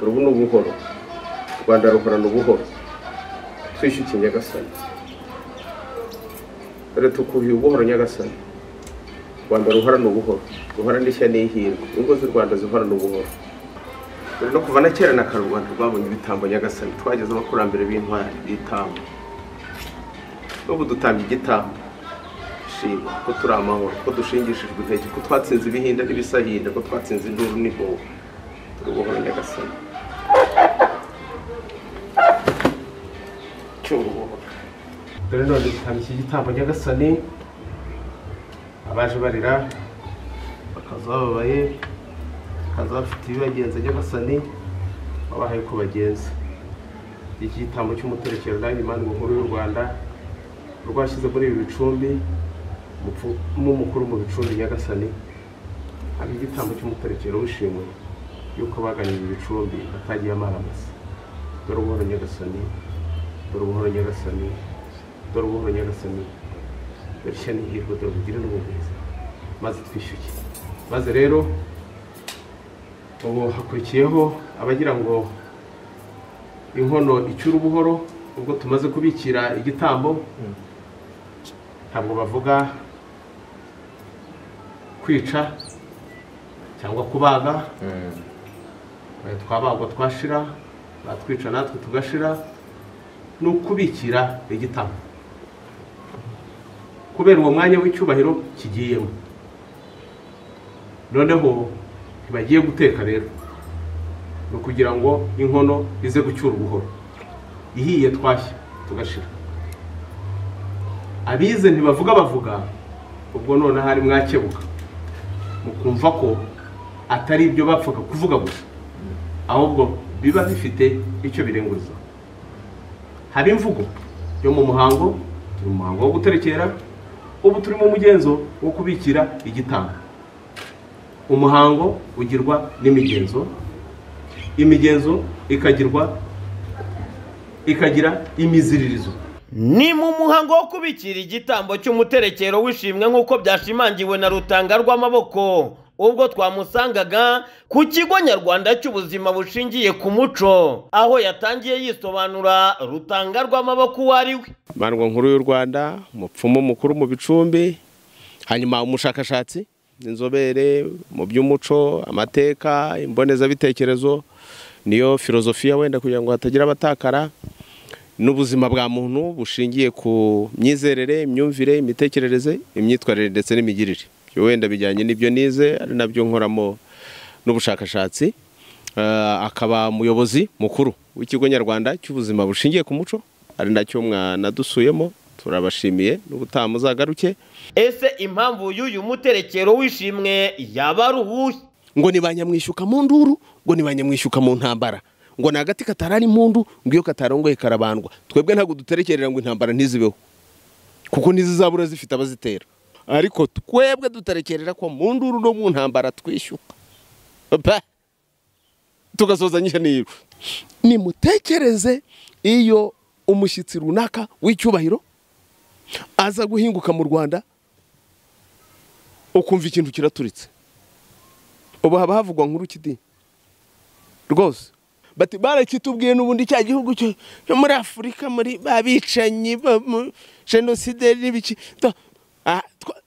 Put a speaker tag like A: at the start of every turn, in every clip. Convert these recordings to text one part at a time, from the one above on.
A: urubu ni ubuhoro u rwanda ruhorana ubuhoro twishyukiye nyagasani dore tukubiye ubuhoro nyagasani u rwanda ruhorana ubuhoro ruhorana ishya n'ihirwe ingo z'u rwanda zihorana ubuhoro dore no kuva na kera na kare u rwanda rwabonye ibitambo nyagasani twageze abakurambere b'intwari b'itambo n'ubu dutanga igitambo dushima ko turi amahoro ko dushingishijwe intege ko twatsinze ibihinda n'ibisahinda ko twatsinze induru n'ihoho turi ubuhoro nyagasani cy'uru buhoro dore none dutanga iki gitambo nyagasani abaje barira bakaza bababaye bakaza bafite ibibagenza nyagasani wabahaye uko bagenza iki gitambo cy'umuterekero nanjye imana nkuru y'u rwanda rwashyize muri ibi bicumbi umupfumu mukuru mu bicumbi nyagasani hari igitambo cy'umuterekero wishimiwe yuko baganye ibi bicumbi batagiye amaramasa dore ubuhoro nyagasani dore ubuhoro nyagasani dore ubuhoro nyagasani dore ishya n'ihirwe dore ubugire n'ubugwiza maze twishyuke maze rero ubu hakurikiyeho abagira ngo inkono icyura ubuhoro ubwo tumaze kubikira igitambo ntabwo bavuga kwica cyangwa kubaga Eh, twabagwa twashira batwica natwe tugashira ni ukubikira igitambo kubera uwo mwanya w'icyubahiro kigiyemo noneho ntibagiye guteka rero ni ukugira ngo inkono ize gucyura ubuhoro ihiye twashya tugashira abize ntibavuga bavuga ubwo noneho ari mwakebuka mukumva ko atari ibyo bapfaga kuvuga gusa ahubwo biba bifite icyo birenguza haba imvugo yo mu muhango turi mu muhango wo guterekera ubu turi mu mugenzo wo kubikira igitambo umuhango ugirwa n'imigenzo imigenzo ikagirwa ikagira imiziririzo
B: ni mu muhango wo kubikira igitambo cy'umuterekero w'ishimwe nk'uko byashimangiwe na rutanga rw'amaboko ubwo twamusangaga ku kigo nyarwanda cy'ubuzima bushingiye ku muco aho yatangiye yisobanura rutanga rw'amaboko uwo ari we
A: bandwa nkuru y'u rwanda umupfumu mukuru mu bicumbi hanyuma umushakashatsi inzobere mu by'umuco amateka imbonezabitekerezo niyo filozofiya wenda kugira ngo hatagira abatakara n'ubuzima bwa muntu bushingiye ku myizerere imyumvire imitekerereze imyitwarire ndetse n'imigirire Ibyo wenda bijyanye n'ibyo nize ari nabyo nkoramo n'ubushakashatsi Eh, akaba umuyobozi mukuru w'ikigo nyarwanda cy'ubuzima bushingiye ku muco ari nacyo mwanadusuyemo turabashimiye n'ubutaha muzagaruke
B: ese impamvu y'uyu muterekero w'ishimwe yaba ari uwuhe
A: ngo ni ba nyamwishyuka mu nduru ngo ni ba nyamwishyuka mu ntambara ngo ni agati katarari mu ndu ngo iyo katarongoye karabandwa twebwe ntabwo duterekerera ngo intambara ntizibeho kuko ntizizabura zifite abazitera ariko twebwe duterekerera ko mu nduru no mu ntambara twishyuka Ba! tugasozanyije n'iro nimutekereze iyo umushyitsi runaka w'icyubahiro aza guhinguka mu rwanda ukumva ikintu kiraturitse ubu haba havugwa nkuru kidi rwose bati barakitubwiye n'ubundi cya gihugu cyo cyo muri afurika muri babicanyi jenoside n'ibiki Ta- ah, twa-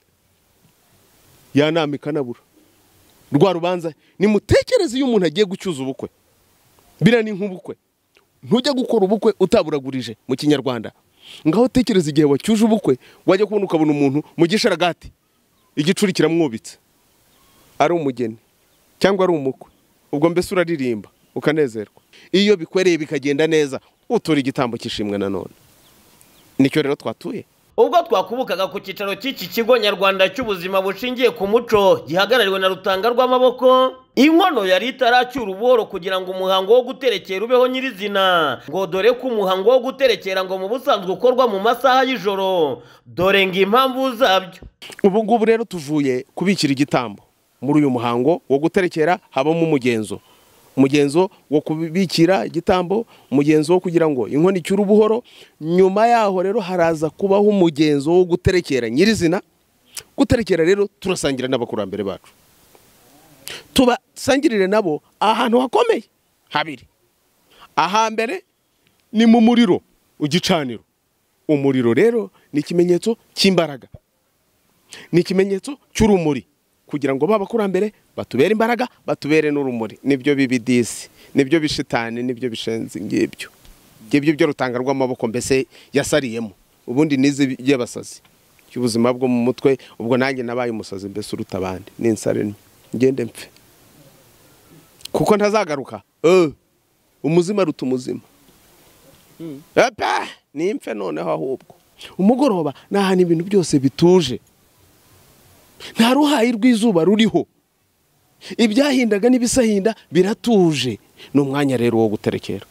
A: ya nama ikanabura rwa rubanza nimutekereze iyo umuntu agiye gucyuza ubukwe biriya ni nk'ubukwe ntujya gukora ubukwe utaburagurije mu kinyarwanda ngaho tekereza igihe wacyuje ubukwe wajya kubona ukabona umuntu mu gisharagati igicuri kiramwubitse ari umugeni cyangwa ari umukwe ubwo mbese uraririmba ukanezerwa iyo bikwereye bikagenda neza utura igitambo cy'ishimwe nanone nicyo rero twatuye
B: ubwo twakubukaga ku cyicaro cy'iki kigo nyarwanda cy'ubuzima bushingiye ku muco gihagarariwe na rutanga rw'amaboko inkono yari itaracyura ubuhoro kugira ngo umuhango wo guterekera ubeho nyirizina ngo dore ko umuhango wo guterekera ngo mu busanzwe ukorwa mu masaha y'ijoro dore ngo impamvu zabyo
A: ubu ngubu rero tuvuye kubikira igitambo muri uyu muhango wo guterekera habamo umugenzo umugenzo wo kubikira igitambo umugenzo wo kugira ngo inkono icyure ubuhoro nyuma yaho rero haraza kubaho umugenzo wo guterekera nyirizina guterekera rero turasangira n'abakurambere bacu tubasangirire nabo ahantu hakomeye
C: habiri ahambere ni mu muriro igicaniro umuriro rero ni ikimenyetso cy'imbaraga ni ikimenyetso cy'urumuri kugira ngo b'abakurambere batubere imbaraga batubere n'urumuri nibyo bibidisi nibyo bishitani nibyo bishenzi ngibyo ngibyo byo rutanga rw'amaboko mbese yasariyemo ubundi nizi by'abasazi cy'ubuzima bwo mu mutwe ubwo nanjye nabaye umusazi mbese uruta abandi ni insare nto ngende mpfe kuko ntazagaruka Eh, umuzima aruta umuzima Epa, ni impfe noneho ahubwo umugoroba ni ahantu ibintu byose bituje nta ruhayi rw'izuba ruriho ibyahindaga n'ibisahinda biratuje ni umwanya rero wo guterekera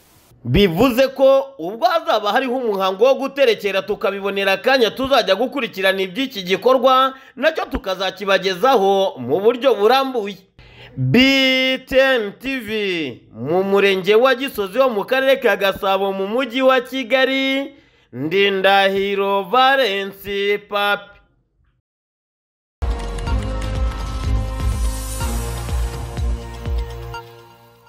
B: bivuze ko ubwo hazaba hariho umuhango wo guterekera tukabibonera akanya tuzajya gukurikirana iby'iki gikorwa nacyo tukazakibagezaho mu buryo burambuye BTN TV mu murenge wa Gisozi wo mu karere ka Gasabo mu mujyi wa Kigali Ndindahiro Valence Papi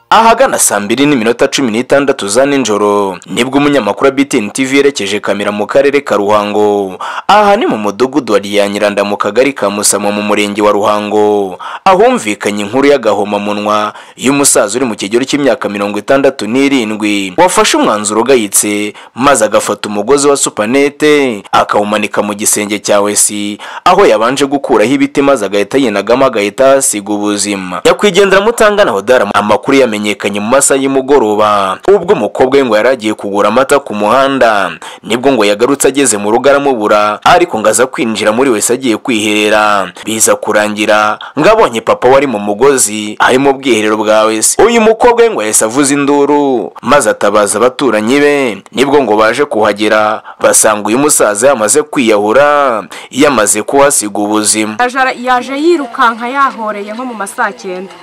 D: ahagana saa mbiri n'iminota cumi n'itandatu za nijoro nibwo umunyamakuru wa BTN TV yerekeje kamera mu karere ka Ruhango aha ni mu mudugudu wa Ryanyiranda mu kagari ka Musamo mu murenge wa Ruhango ahumvikanye inkuru y'agahomamunwa y'umusaza uri mu kigero cy'imyaka mirongo itandatu n'irindwi wafashe umwanzuro ugayitse maze agafata umugozi wa supanete akawumanika mu gisenge cya wesi aho yabanje gukuraho ibiti maze agahita yinagamo agahita asiga ubuzima nyakwigendera mutangana hodara amakuru yamenyekanye mu masaha y'umugoroba ubwo umukobwa we ngo yari agiye kugura amata ku muhanda nibwo ngo yagarutse ageze mu rugo aramubura ariko ngo aza kwinjira muri wese agiye kwiherera biza kurangira ngo abonye papa wari mu mugozi ari mu bwiherero bwa wese uyu mukobwa we ngo yahise avuza induru maze atabaza abaturanyi be nibwo ngo baje kuhagera basanga uyu musaza yamaze kwiyahura yamaze kuhasiga ubuzima
E: Ajara- yaje yirukanka yahoreye nko mu ma saa cyenda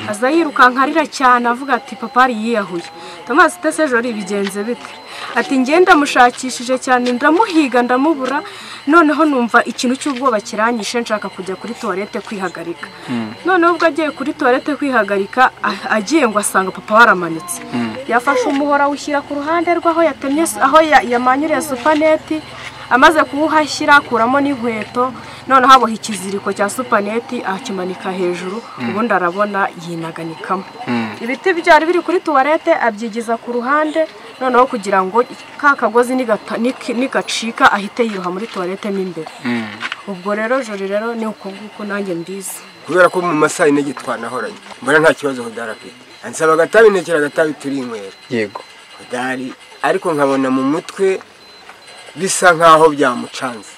E: aza yirukanka arira cyane avuga ati papa yari yiyahuye tomasi utese ejo bigenze bite ati nge ndamushakishije cyane ndamuhiga ndamubura noneho numva ikintu cy'ubwoba kiranyishe nshaka kujya kuri tuwarete kwihagarika noneho ubwo agiye kuri tuwarete kwihagarika a- agiye ngo asanga papa waramanitse yafashe umuhora awushyira ku ruhande rw'aho yatemye aho ya- yamanyuriye supaneti amaze kuwuhashyira akuramo n'inkweto noneho aboha ikiziriko cya supaneti akimanika hejuru ubundi arabona yinaganikamu ibiti byari biri kuri tuwarete abyigiza ku ruhande noneho kugira ngo ka kagozi nigata- niki- nigacika ahite yiroha muri tuwarete mo imbere ubwo rero jori rero ni uko nguko nanjye mbizi
F: kubera ko mu masaha ine gitwanahoranye mbona nta kibazo hodari afite ansaba agatabi ntekera agatabi turi inywera
G: yego
F: hodari ariko nkabona mu mutwe bisa nk'aho byamucanze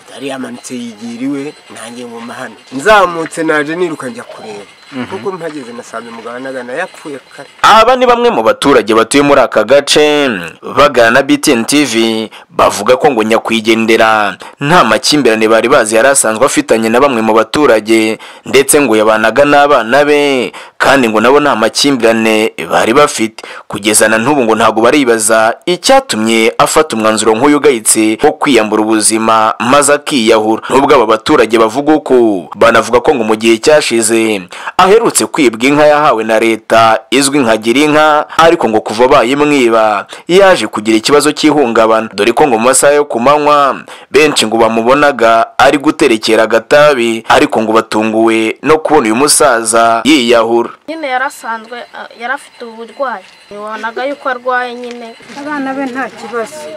F: hodari yamanutse yigira iwe nanjye nguma hano nzamutse naje niruka njya kureba kuko mpageze nasanze mugabo anagana yapfuye kare
D: aba ni bamwe mu baturage batuye muri aka gace bagana na BTN TV bavuga ko ngo nyakwigendera nta makimbirane bari bazi yari asanzwe afitanye na bamwe mu baturage ndetse ngo yabanaga n'abana be kandi ngo nabo nta makimbirane bari bafite kugeza na n'ubu ngo ntabwo baribaza icyatumye afata umwanzuro nk'uyu ugayitse wo kwiyambura ubuzima maze akiyahura n'ubwo aba baturage bavuga uko banavuga ko ngo mu gihe cyashize aherutse kwibwa inka yahawe na leta izwi nka girinka ariko ngo kuva bayimwiba yaje kugira ikibazo cy'ihungabana dore ko ngo mu masaha yo ku manywa benshi ngo bamubonaga ari guterekera agatabi ariko ngo batunguwe no kubona uyu musaza yiyahura
H: nyine yarasanzwe a- yari afite uburwayi wabonaga yuko arwaye nyine
I: abana be nta kibazo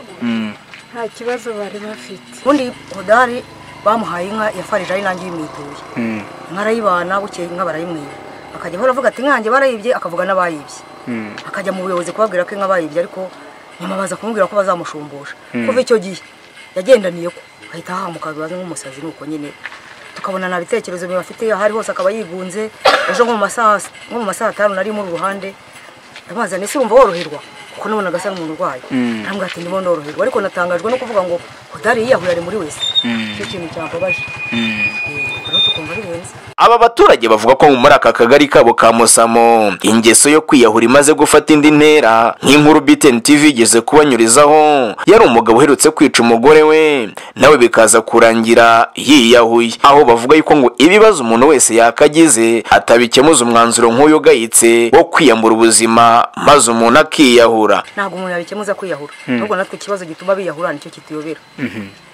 I: nta kibazo bari bafite
J: ubundi hodari bamuhaye inka yafarije ari nanjye yimwituye inka arayibana bukeye inka barayimwiba akajya ahora avuga ati nkanjye barayibye akavuga n'abayibye akajya mu buyobozi kubabwira ko inka bayibye ariko nyuma baza kumubwira ko bazamushumbusha kuva icyo gihe yagendaniye ko ahita ahamuka bibaza nk'umusazi nuko nyine tukabona nta bitekerezo biba afite aho ari hose akaba yigunze ejo nko mu masaha nko mu masaha atanu nari muri ruhande ndamwazaniye ese wumva woroherwa kuko nabonaga asa n'umuntu urwaye ntabwo ati ndimo ndoroherwa ariko natangajwe no kuvuga ngo hodari yiyahuye ari muri wese icyo kintu cyababaje rero tukumva birenze
D: aba baturage bavuga ko muri aka kagari kabo ka musamo ingeso yo kwiyahura imaze gufata indi ntera nk'inkuru btn tv igeze kubanyurizaho yari umugabo uherutse kwica umugore we nawe bikaza kurangira yiyahuye aho bavuga yuko ngo ibibazo umuntu wese yakagize atabikemuza umwanzuro nk'uyu ugayitse wo kwiyambura ubuzima maze umuntu akiyahura
J: ntabwo umuntu yabikemuza kwiyahura ahubwo natwe ikibazo gituma biyahura nicyo kituyobera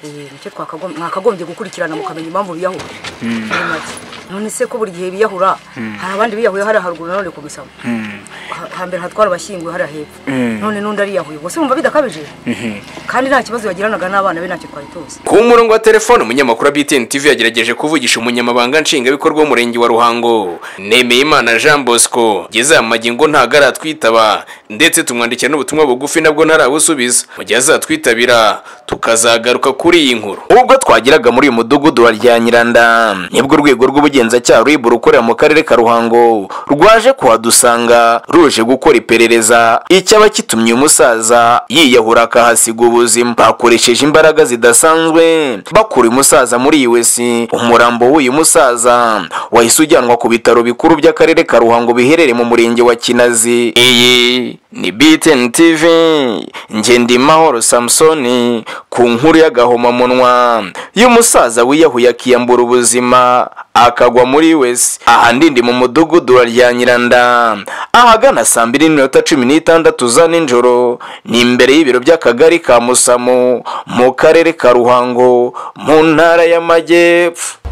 J: Eh, nicyo twakagom- mwakagombye gukurikirana mukamenya impamvu biyahura muri make none se ko buri gihe biyahura hari abandi biyahuye hariya haruguru nanone ku misamo Ha- hambere hatwara abashyinguye hariya hepfo none n'undi ariyahuye ubwo se wumva bidakabije kandi nta kibazo bagiranaga n'abana be ntacyo twari tuzi
D: ku murongo wa telefone umunyamakuru wa btn tv yagerageje kuvugisha umunyamabanga nshingwabikorwa w'umurenge wa ruhango nemeyimana jean bosco ngeze aya magingo ntago aratwitaba ndetse tumwandikira n'ubutumwa bugufi nabwo ntarabusubiza mu gihe azatwitabira tukazagaruka kuri iyi nkuru ubwo twageraga muri uyu mudugudu wa ryanyiranda nibwo urwego rw'ubugenzacyaha rwibura ukorera mu karere ka ruhango rwaje kuhadusanga ruje gukora iperereza icyaba kitumye uyu musaza yiyahura akahasiga ubuzima bakoresheje imbaraga zidasanzwe bakura uyu musaza muri us umurambo w'uyu musaza wahise ujyanwa ku bitaro bikuru by'akarere ka ruhango biherereye mu murenge wa kinazi iyi ni btn tv ngendimahoro samusoni ku nkuru y'agahomamunwa y'umusaza wiyahuye akiyambura ubuzima akagwa muri wese aha ndindi mu mudugudu wa ryanyiranda ahagana saa mbiri n'iminota cumi n'itandatu za nijoro ni imbere y'ibiro by'akagari ka musamo mu karere ka ruhango mu ntara y'amajyepfo